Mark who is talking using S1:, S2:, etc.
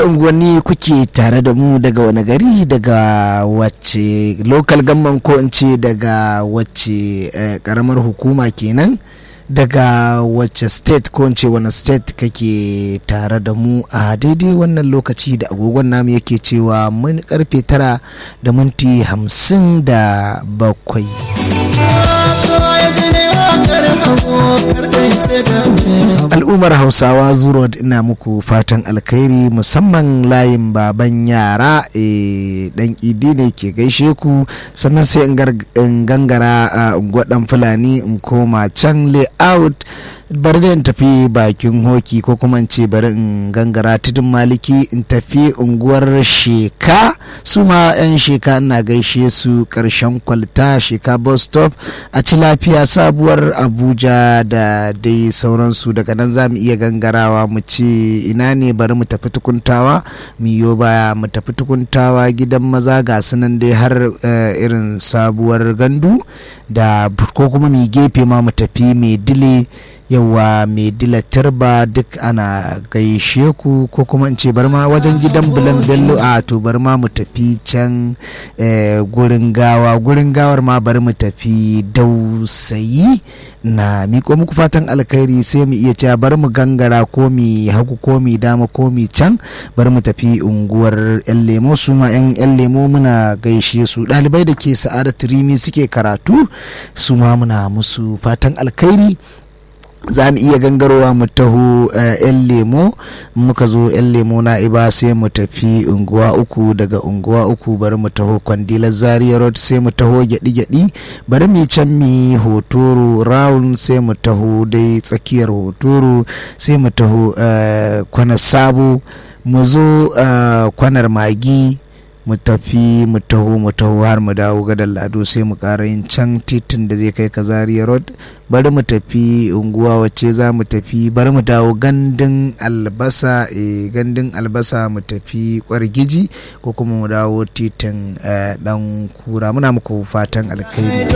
S1: wace unguwanni kuke tare da mu daga wani gari daga wacce local gamman ko in ce daga wacce karamar hukuma kenan daga wacce state ko in ce wani state kake tare da mu a daidai wannan lokaci da agogon namu yake cewa mun karfe tara da minti hamsin da bakwai al'ummar hausawa zuro ina muku fatan alkhairi musamman layin baban yara dan idi ne ke gaishe ku sannan sai in gangara a gwadan fulani in koma can layout bari da in tafi bakin hoki ko kuma in ce bari in gangara tudun maliki in tafi unguwar sheka su ma 'yan sheka ina gaishe su karshen kwalta sheka bus stop a ci lafiya sabuwar abuja da dai sauransu daga nan za mu iya gangarawa mu ce ina ne bari mu tafi tukuntawa miyo baya mu tafi tukuntawa gidan maza ga sunan dai har irin sabuwar gandu da ko kuma mai gefe ma mu tafi mai dile yawa mai dila turba duk ana gaishe ku ko kuma in ce bar ma wajen gidan bulan bello a to bar ma mu tafi can gurin gawa gurin gawar ma bari mu tafi dausayi na miko muku fatan alkhairi sai mu iya cewa bari mu gangara ko mi hagu ko mi dama ko mi can bari mu tafi unguwar yan lemo su ma yan yan lemo muna gaishe su ɗalibai da ke sa'adatu rimi suke karatu su ma muna musu fatan alkhairi za mu iya gangarowa mu taho yan lemo muka zo yan lemo na iba sai mu tafi unguwa uku daga unguwa uku bari mu taho kwandilar zaria road sai mu taho gyaɗi-gyaɗi bari mu can mi hotoro round sai mu taho dai tsakiyar hotoro sai mu taho kwanar sabo mu zo kwanar magi mu tafi mu taho mu taho har mu dawo gadar lado sai mu ƙara yin can titin da zai kai ka zaria road bari mu tafi unguwa wacce za mu tafi bari mu dawo gandun albasa e gandun albasa mu tafi kwargiji ko kuma mu dawo titin dan kura muna muku fatan alkhairi